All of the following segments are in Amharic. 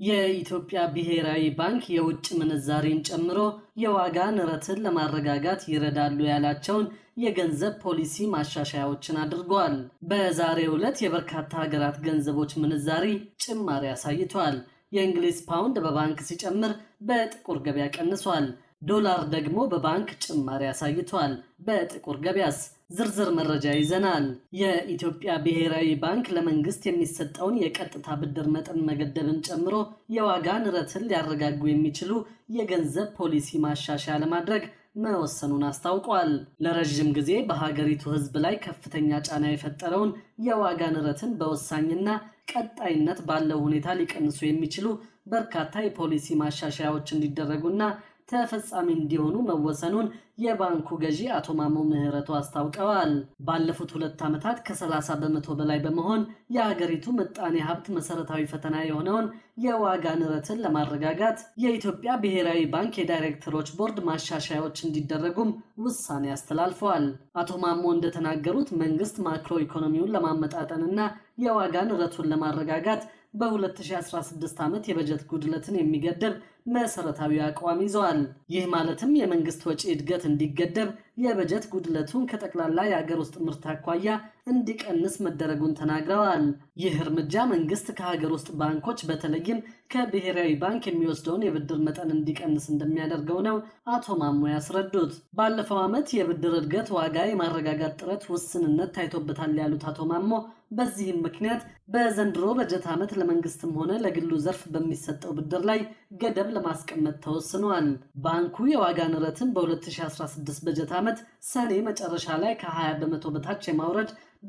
የኢትዮጵያ ብሔራዊ ባንክ የውጭ ምንዛሬን ጨምሮ የዋጋ ንረትን ለማረጋጋት ይረዳሉ ያላቸውን የገንዘብ ፖሊሲ ማሻሻያዎችን አድርጓል። በዛሬው ዕለት የበርካታ ሀገራት ገንዘቦች ምንዛሪ ጭማሪ አሳይቷል። የእንግሊዝ ፓውንድ በባንክ ሲጨምር በጥቁር ገበያ ቀንሷል። ዶላር ደግሞ በባንክ ጭማሪ አሳይቷል። በጥቁር ገበያስ ዝርዝር መረጃ ይዘናል። የኢትዮጵያ ብሔራዊ ባንክ ለመንግስት የሚሰጠውን የቀጥታ ብድር መጠን መገደብን ጨምሮ የዋጋ ንረትን ሊያረጋጉ የሚችሉ የገንዘብ ፖሊሲ ማሻሻያ ለማድረግ መወሰኑን አስታውቋል። ለረዥም ጊዜ በሀገሪቱ ሕዝብ ላይ ከፍተኛ ጫና የፈጠረውን የዋጋ ንረትን በወሳኝና ቀጣይነት ባለው ሁኔታ ሊቀንሱ የሚችሉ በርካታ የፖሊሲ ማሻሻያዎች እንዲደረጉና ተፈጻሚ እንዲሆኑ መወሰኑን የባንኩ ገዢ አቶ ማሞ ምህረቱ አስታውቀዋል። ባለፉት ሁለት ዓመታት ከ30 በመቶ በላይ በመሆን የሀገሪቱ ምጣኔ ሀብት መሰረታዊ ፈተና የሆነውን የዋጋ ንረትን ለማረጋጋት የኢትዮጵያ ብሔራዊ ባንክ የዳይሬክተሮች ቦርድ ማሻሻያዎች እንዲደረጉም ውሳኔ አስተላልፈዋል። አቶ ማሞ እንደተናገሩት መንግስት ማክሮ ኢኮኖሚውን ለማመጣጠንና የዋጋ ንረቱን ለማረጋጋት በ2016 ዓመት የበጀት ጉድለትን የሚገደብ መሰረታዊ አቋም ይዘዋል። ይህ ማለትም የመንግስት ወጪ እድገት እንዲገደብ፣ የበጀት ጉድለቱን ከጠቅላላ የሀገር ውስጥ ምርት አኳያ እንዲቀንስ መደረጉን ተናግረዋል። ይህ እርምጃ መንግስት ከሀገር ውስጥ ባንኮች በተለይም ከብሔራዊ ባንክ የሚወስደውን የብድር መጠን እንዲቀንስ እንደሚያደርገው ነው አቶ ማሞ ያስረዱት። ባለፈው ዓመት የብድር እድገት ዋጋ የማረጋጋት ጥረት ውስንነት ታይቶበታል ያሉት አቶ ማሞ በዚህም ምክንያት በዘንድሮ በጀት ዓመት ለመንግስትም ሆነ ለግሉ ዘርፍ በሚሰጠው ብድር ላይ ገደብ ለማስቀመጥ ተወስኗል። ባንኩ የዋጋ ንረትን በ2016 በጀት ዓመት ሰኔ መጨረሻ ላይ ከ20 በመቶ በታች የማውረድ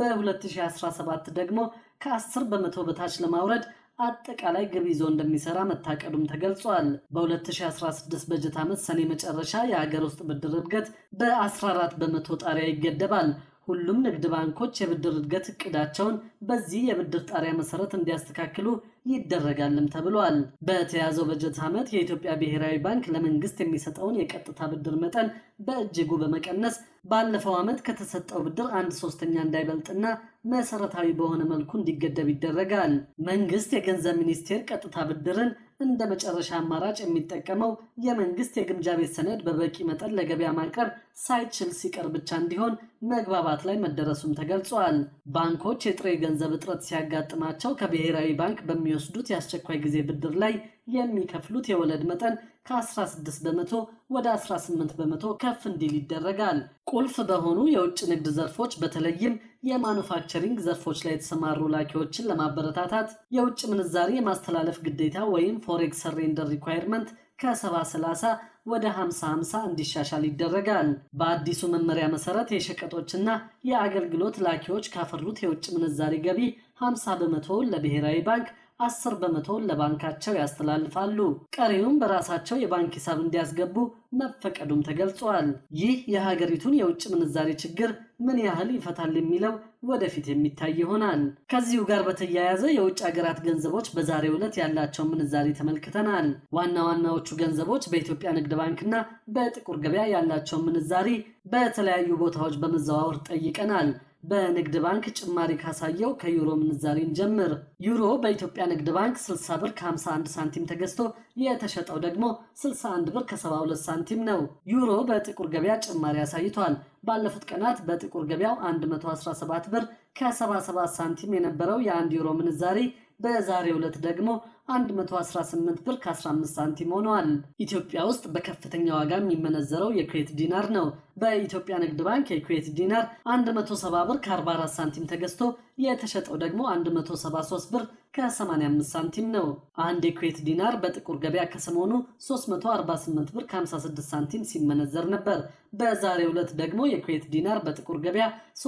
በ2017 ደግሞ ከ10 በመቶ በታች ለማውረድ አጠቃላይ ግብ ይዞ እንደሚሰራ መታቀዱም ተገልጿል። በ2016 በጀት ዓመት ሰኔ መጨረሻ የሀገር ውስጥ ብድር እድገት በ14 በመቶ ጣሪያ ይገደባል። ሁሉም ንግድ ባንኮች የብድር እድገት እቅዳቸውን በዚህ የብድር ጣሪያ መሰረት እንዲያስተካክሉ ይደረጋልም ተብሏል። በተያዘው በጀት ዓመት የኢትዮጵያ ብሔራዊ ባንክ ለመንግስት የሚሰጠውን የቀጥታ ብድር መጠን በእጅጉ በመቀነስ ባለፈው ዓመት ከተሰጠው ብድር አንድ ሶስተኛ እንዳይበልጥና መሰረታዊ በሆነ መልኩ እንዲገደብ ይደረጋል። መንግስት የገንዘብ ሚኒስቴር ቀጥታ ብድርን እንደ መጨረሻ አማራጭ የሚጠቀመው የመንግስት የግምጃ ቤት ሰነድ በበቂ መጠን ለገበያ ማቅረብ ሳይችል ሲቀር ብቻ እንዲሆን መግባባት ላይ መደረሱም ተገልጿል። ባንኮች የጥሬ ገንዘብ እጥረት ሲያጋጥማቸው ከብሔራዊ ባንክ በሚወስዱት የአስቸኳይ ጊዜ ብድር ላይ የሚከፍሉት የወለድ መጠን ከ16 በመቶ ወደ 18 በመቶ ከፍ እንዲል ይደረጋል። ቁልፍ በሆኑ የውጭ ንግድ ዘርፎች በተለይም የማኑፋክቸሪንግ ዘርፎች ላይ የተሰማሩ ላኪዎችን ለማበረታታት የውጭ ምንዛሪ የማስተላለፍ ግዴታ ወይም ፎሬክስ ሰሬንደር ሪኳየርመንት ከ70/30 ወደ 50/50 እንዲሻሻል ይደረጋል። በአዲሱ መመሪያ መሰረት የሸቀጦችና የአገልግሎት ላኪዎች ካፈሩት የውጭ ምንዛሪ ገቢ 50 በመቶውን ለብሔራዊ ባንክ አስር በመቶውን ለባንካቸው ያስተላልፋሉ። ቀሪውም በራሳቸው የባንክ ሂሳብ እንዲያስገቡ መፈቀዱም ተገልጿል። ይህ የሀገሪቱን የውጭ ምንዛሬ ችግር ምን ያህል ይፈታል የሚለው ወደፊት የሚታይ ይሆናል። ከዚሁ ጋር በተያያዘ የውጭ ሀገራት ገንዘቦች በዛሬው ዕለት ያላቸውን ምንዛሬ ተመልክተናል። ዋና ዋናዎቹ ገንዘቦች በኢትዮጵያ ንግድ ባንክና በጥቁር ገበያ ያላቸውን ምንዛሪ በተለያዩ ቦታዎች በመዘዋወር ጠይቀናል። በንግድ ባንክ ጭማሪ ካሳየው ከዩሮ ምንዛሬን ጀምር። ዩሮ በኢትዮጵያ ንግድ ባንክ 60 ብር ከ51 ሳንቲም ተገዝቶ የተሸጠው ደግሞ 61 ብር ከ72 ሳንቲም ነው። ዩሮ በጥቁር ገበያ ጭማሪ አሳይቷል። ባለፉት ቀናት በጥቁር ገበያው 117 ብር ከ77 ሳንቲም የነበረው የአንድ ዩሮ ምንዛሬ በዛሬው ዕለት ደግሞ 118 ብር ከ15 ሳንቲም ሆነዋል። ኢትዮጵያ ውስጥ በከፍተኛ ዋጋ የሚመነዘረው የኩዌት ዲናር ነው። በኢትዮጵያ ንግድ ባንክ የኩዌት ዲናር 170 ብር ከ44 ሳንቲም ተገዝቶ የተሸጠው ደግሞ 173 ብር ከ85 ሳንቲም ነው። አንድ የኩዌት ዲናር በጥቁር ገበያ ከሰሞኑ 348 ብር ከ56 ሳንቲም ሲመነዘር ነበር። በዛሬው ዕለት ደግሞ የኩዌት ዲናር በጥቁር ገበያ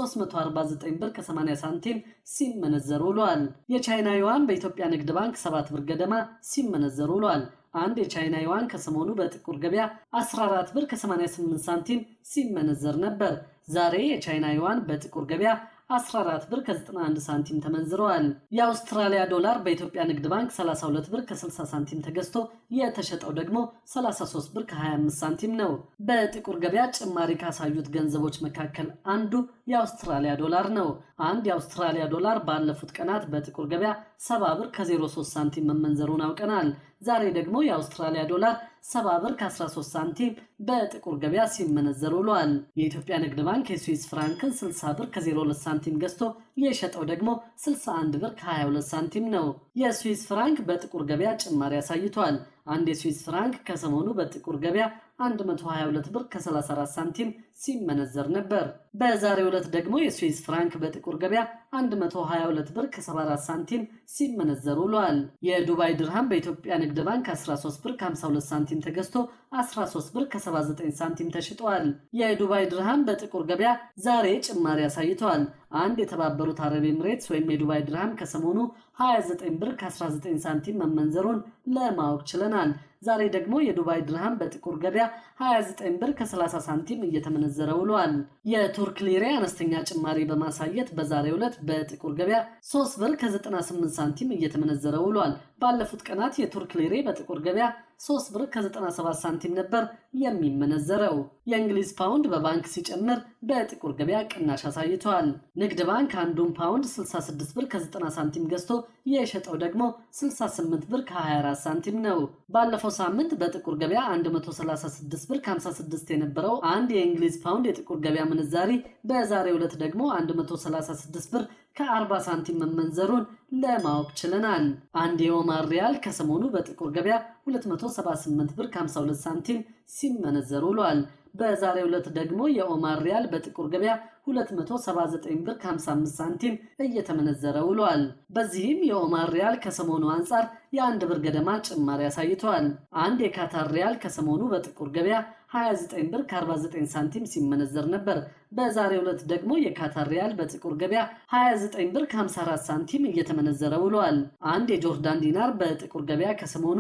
349 ብር ከ80 ሳንቲም ሲመነዘር ውሏል። የቻይና ዩዋን በኢትዮጵያ ንግድ ባንክ 7 ብር ገደማ ሲመነዘር ውሏል። አንድ የቻይና ዩዋን ከሰሞኑ በጥቁር ገበያ 14 ብር ከ88 ሳንቲም ሲመነዘር ነበር። ዛሬ የቻይና ዩዋን በጥቁር ገበያ 14 ብር ከ91 ሳንቲም ተመንዝረዋል። የአውስትራሊያ ዶላር በኢትዮጵያ ንግድ ባንክ 32 ብር ከ60 ሳንቲም ተገዝቶ የተሸጠው ደግሞ 33 ብር ከ25 ሳንቲም ነው። በጥቁር ገበያ ጭማሪ ካሳዩት ገንዘቦች መካከል አንዱ የአውስትራሊያ ዶላር ነው። አንድ የአውስትራሊያ ዶላር ባለፉት ቀናት በጥቁር ገበያ 70 ብር ከ03 ሳንቲም መመንዘሩን አውቀናል። ዛሬ ደግሞ የአውስትራሊያ ዶላር 70 ብር ከ13 ሳንቲም በጥቁር ገበያ ሲመነዘር ውሏል። የኢትዮጵያ ንግድ ባንክ የስዊስ ፍራንክን 60 ብር ከ02 ሳንቲም ገዝቶ የሸጠው ደግሞ 61 ብር ከ22 ሳንቲም ነው። የስዊስ ፍራንክ በጥቁር ገበያ ጭማሪ አሳይቷል። አንድ የስዊስ ፍራንክ ከሰሞኑ በጥቁር ገበያ 122 ብር ከ34 ሳንቲም ሲመነዘር ነበር። በዛሬው ዕለት ደግሞ የስዊስ ፍራንክ በጥቁር ገበያ 122 ብር ከ74 ሳንቲም ሲመነዘር ውሏል። የዱባይ ድርሃም በኢትዮጵያ ንግድ ባንክ 13 ብር ከ52 ሳንቲም ተገዝቶ 13 ብር ከ79 ሳንቲም ተሽጧል። የዱባይ ድርሃም በጥቁር ገበያ ዛሬ ጭማሪ አሳይተዋል። አንድ የተባበሩት አረብ ኤምሬትስ ወይም የዱባይ ድርሃም ከሰሞኑ 29 ብር ከ19 ሳንቲም መመንዘሩን ለማወቅ ችለናል። ዛሬ ደግሞ የዱባይ ድርሃም በጥቁር ገበያ 29 ብር ከ30 ሳንቲም እየተመነዘረ ውሏል። የቱርክ ሊሬ አነስተኛ ጭማሪ በማሳየት በዛሬው ዕለት በጥቁር ገበያ 3 ብር ከ98 ሳንቲም እየተመነዘረ ውሏል። ባለፉት ቀናት የቱርክ ሊሬ በጥቁር ገበያ 3 ብር ከ97 ሳንቲም ነበር የሚመነዘረው። የእንግሊዝ ፓውንድ በባንክ ሲጨምር በጥቁር ገበያ ቅናሽ አሳይተዋል። ንግድ ባንክ አንዱን ፓውንድ 66 ብር ከ90 ሳንቲም ገዝቶ የሸጠው ደግሞ 68 ብር ከ24 ሳንቲም ነው። ባለፈው ሳምንት በጥቁር ገበያ 136 ብር ከ56 የነበረው አንድ የእንግሊዝ ፓውንድ የጥቁር ገበያ ምንዛሪ በዛሬው ዕለት ደግሞ 136 ብር ከ40 ሳንቲም መመንዘሩን ለማወቅ ችለናል። አንድ የኦማር ሪያል ከሰሞኑ በጥቁር ገበያ 278 ብር ከ52 ሳንቲም ሲመነዘር ውሏል። በዛሬው ዕለት ደግሞ የኦማር ሪያል በጥቁር ገበያ 279 ብር ከ55 ሳንቲም እየተመነዘረ ውሏል። በዚህም የኦማር ሪያል ከሰሞኑ አንጻር የአንድ ብር ገደማ ጭማሪ አሳይተዋል። አንድ የካታር ሪያል ከሰሞኑ በጥቁር ገበያ 29 ብር ከ49 ሳንቲም ሲመነዘር ነበር። በዛሬው ዕለት ደግሞ የካታር ሪያል በጥቁር ገበያ 29 ብር ከ54 ሳንቲም እየተመነዘረ ውሏል። አንድ የጆርዳን ዲናር በጥቁር ገበያ ከሰሞኑ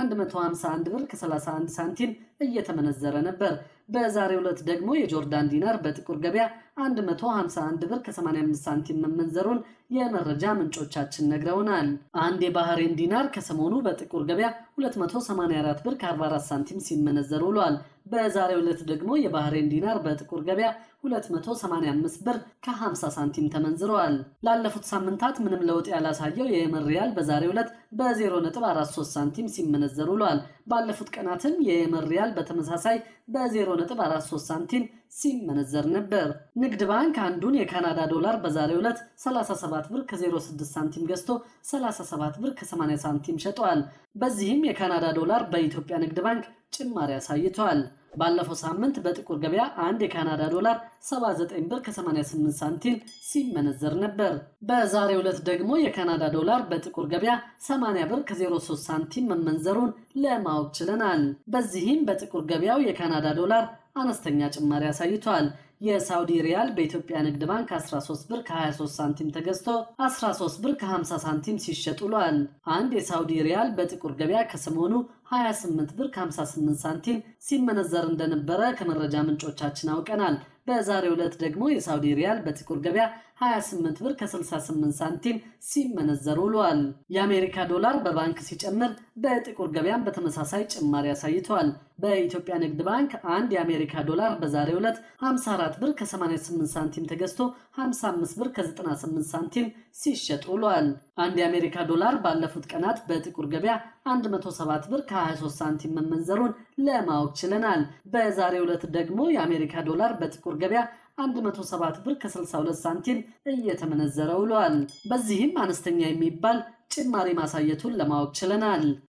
151 ብር ከ31 ሳንቲም እየተመነዘረ ነበር። በዛሬው ዕለት ደግሞ የጆርዳን ዲናር በጥቁር ገበያ 151 ብር ከ85 ሳንቲም መመንዘሩን የመረጃ ምንጮቻችን ነግረውናል። አንድ የባህሬን ዲናር ከሰሞኑ በጥቁር ገበያ 284 ብር ከ44 ሳንቲም ሲመነዘር ውሏል። በዛሬው ዕለት ደግሞ የባህሬን ዲናር በጥቁር ገበያ 285 ብር ከ50 ሳንቲም ተመንዝረዋል። ላለፉት ሳምንታት ምንም ለውጥ ያላሳየው የየመን ሪያል በዛሬው ዕለት በ0.43 ሳንቲም ሲመነዘር ውሏል። ባለፉት ቀናትም የየመን ሪያል በተመሳሳይ በ0.43 ሳንቲም ሲመነዘር ነበር። ንግድ ባንክ አንዱን የካናዳ ዶላር በዛሬው ዕለት 37 ብር ከ06 ሳንቲም ገዝቶ 37 ብር ከ80 ሳንቲም ሸጧል። በዚህም የካናዳ ዶላር በኢትዮጵያ ንግድ ባንክ ጭማሪ አሳይቷል። ባለፈው ሳምንት በጥቁር ገበያ አንድ የካናዳ ዶላር 79 ብር ከ88 ሳንቲም ሲመነዘር ነበር። በዛሬው ዕለት ደግሞ የካናዳ ዶላር በጥቁር ገበያ 80 ብር ከ03 ሳንቲም መመንዘሩን ለማወቅ ችለናል። በዚህም በጥቁር ገበያው የካናዳ ዶላር አነስተኛ ጭማሪ አሳይቷል። የሳውዲ ሪያል በኢትዮጵያ ንግድ ባንክ 13 ብር ከ23 ሳንቲም ተገዝቶ 13 ብር ከ50 ሳንቲም ሲሸጥ ውሏል። አንድ የሳውዲ ሪያል በጥቁር ገበያ ከሰሞኑ 28 ብር ከ58 ሳንቲም ሲመነዘር እንደነበረ ከመረጃ ምንጮቻችን አውቀናል። በዛሬው ዕለት ደግሞ የሳውዲ ሪያል በጥቁር ገበያ 28 ብር ከ68 ሳንቲም ሲመነዘር ውሏል። የአሜሪካ ዶላር በባንክ ሲጨምር በጥቁር ገበያም በተመሳሳይ ጭማሪ አሳይቷል። በኢትዮጵያ ንግድ ባንክ አንድ የአሜሪካ ዶላር በዛሬው ዕለት 54 ብር ከ88 ሳንቲም ተገዝቶ 55 ብር ከ98 ሳንቲም ሲሸጥ ውሏል። አንድ የአሜሪካ ዶላር ባለፉት ቀናት በጥቁር ገበያ 107 ብር ከ23 ሳንቲም መመንዘሩን ለማወቅ ችለናል። በዛሬው ዕለት ደግሞ የአሜሪካ ዶላር በጥቁር ገበያ 107 ብር ከ62 ሳንቲም እየተመነዘረ ውሏል። በዚህም አነስተኛ የሚባል ጭማሪ ማሳየቱን ለማወቅ ችለናል።